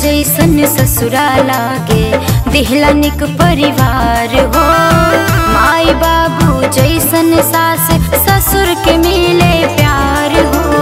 जैसन ससुरा लागे दिहला निक परिवार हो माई बाबू जैसन सास ससुर के मिले प्यार हो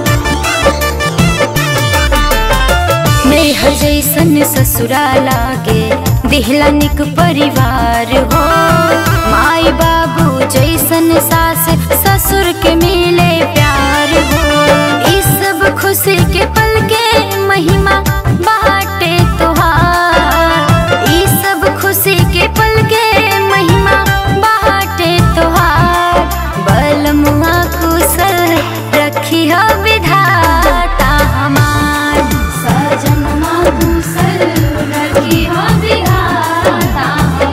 नेह जैसन ससुरा लागे दिहला निक परिवार हो माई बाबू जैसन सास ससुर के मिले प्यार हो इस सब खुशी के पल के महिमा बाटे तोहार ई सब खुशी के पल के महिमा बाटे तोहार बलमुआ कुशल रखी हो विधाता हमार सजनमा कुशल रखी हो विधाता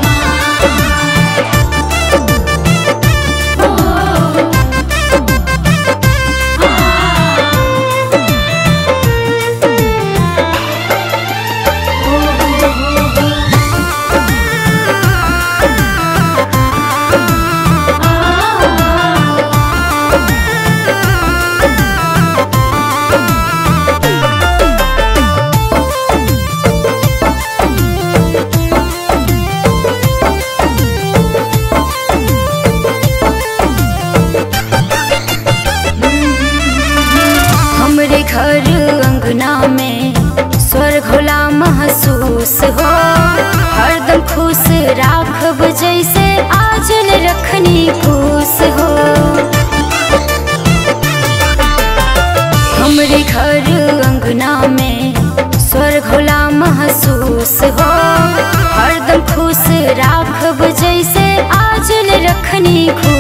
हमरे घर अंगना में स्वर्ग होला महसूस हो हरदम खुश राखब जैसे आजल रखनी खुश हो हमरे घर अंगना में स्वर्ग होला महसूस हो हरदम खुश राखब जैसे आजल रखनी खुश